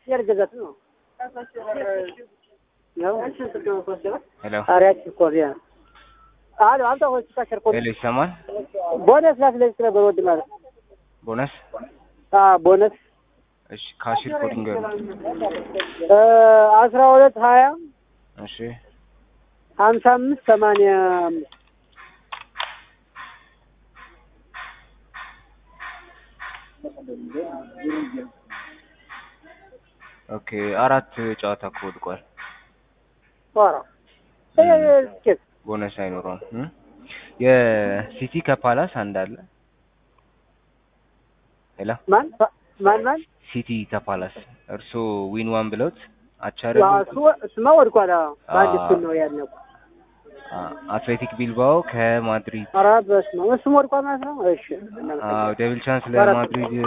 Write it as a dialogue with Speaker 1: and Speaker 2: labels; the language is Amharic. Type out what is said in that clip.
Speaker 1: ያልገዛት ነው ያው
Speaker 2: ሄሎ
Speaker 1: አሪያች እኮ ቢያ አሎ አንተ ሆይ ተከርኮ
Speaker 2: ሄሎ ይሰማል?
Speaker 1: ቦነስ ላት ለዚህ ነበር ወድ ማለት
Speaker 2: ቦነስ
Speaker 1: አ ቦነስ
Speaker 2: እሺ ካሽር ኮድ ንገሩ።
Speaker 1: እ አስራ ሁለት ሀያ
Speaker 2: እሺ
Speaker 1: ሀምሳ አምስት ሰማንያ አምስት
Speaker 2: ኦኬ አራት ጨዋታ እኮ ወድቋል።
Speaker 1: ኧረ ይሄ ስኬት
Speaker 2: ቦነስ አይኖረውም። እ? የሲቲ ከፓላስ አንድ አለ። ሄሎ
Speaker 1: ማን ማን ማን
Speaker 2: ሲቲ ከፓላስ እርሶ ዊን ዋን ብለውት
Speaker 1: ዋ
Speaker 2: አቻረሉ
Speaker 1: እሱ እሱማ ወድቋል። አዎ በአንድ
Speaker 2: አዎ።
Speaker 1: እኩል ነው ያለው።
Speaker 2: አትሌቲክ ቢልባኦ ከማድሪድ
Speaker 1: ኧረ በስመ አብ እሱም ወድቋል ማለት ነው። እሺ
Speaker 2: አዎ ደብል ቻንስ
Speaker 1: በአራት
Speaker 2: ለማድሪድ